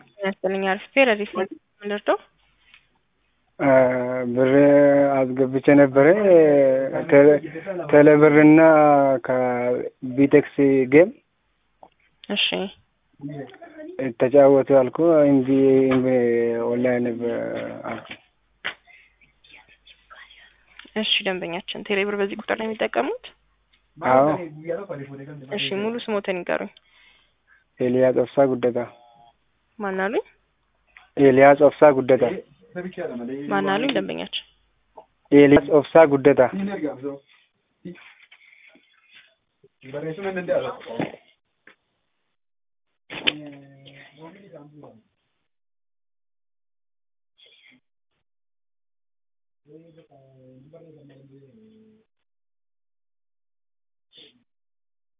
ያስጥልኝ አርፌ ረዲፍ ምልርደው ብር አስገብቼ ነበረ ቴሌብርና ከቢቴክስ ጌም እሺ ተጫወቱ አልኩ እንጂ ኦንላይን አልኩ። እሺ ደንበኛችን ቴሌብር በዚህ ቁጥር ነው የሚጠቀሙት? አዎ እሺ ሙሉ ስሞትን ይንገሩኝ። ኤልያስ ኦብሳ ጉደታ። ማን አሉኝ? ኤልያስ ኦብሳ ጉደታ። ማን አሉኝ? ደንበኛችን ኤልያስ ኦብሳ ጉደታ።